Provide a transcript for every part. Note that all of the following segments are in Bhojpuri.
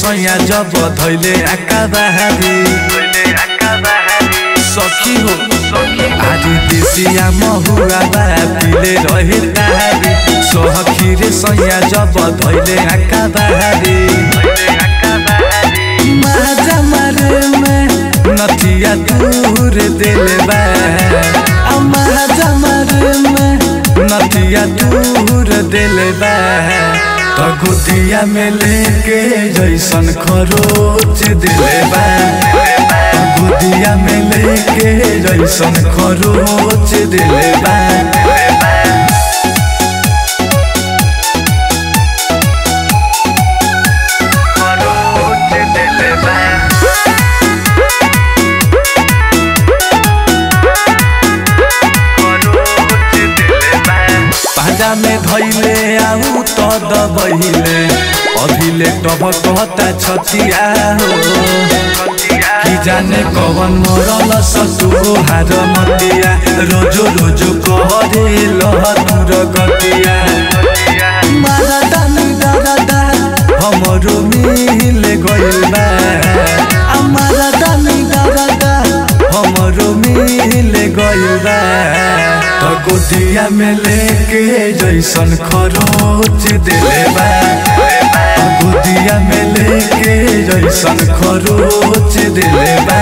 सैया जब धैले आका बहारी सखी हो आदि देसिया महुआ बा पिले रहे तारी सखी रे सैया जब धैले आका बहारी माजा मारे में नथिया दूर दिल बा आ माजा मारे में नथिया दूर दिल बा तो गुदिया में लेके जैसन खरोच दिले बा गुदिया में लेके जैसन खरोच दिले बा पाजा में धैले आऊ तो दबहिले अभिले टब कहता छतिया हो कि जाने कवन मरल ससुरो हार मतिया रोजो रोजो कहरे लहतुर गतिया मारा दानी दादा हमरो मिल गइल बा हमारा दानी दादा हमरो मिल गइल बा तो गोदिया में लेके जैसन खरोच दिले बा गोदिया में लेके जैसन खरोच दिले बा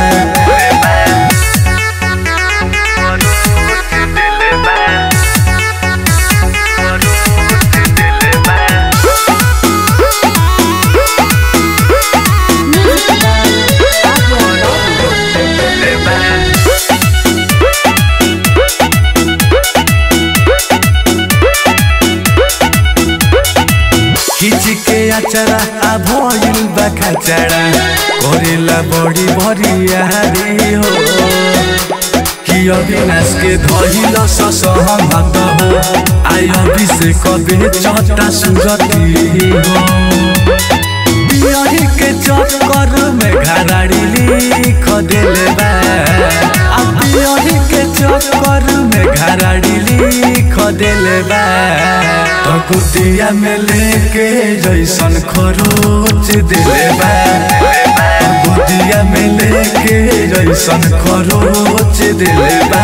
खिच के अचरा आ भइल बा खचरा करेला बड़ी भरियारी हो कि अविनाश के धइल ससहमत हो आय अभिषेक कबे चटा सुरती हो पियही के चक्कर में घराड़ी लिख दिले बा आ पियही के चक्कर में घराड़ी लिख दिले बा तो कुतिया में लेके जैसन खरोच दिले बा कुतिया में लेके जैसन खरोच दिले बा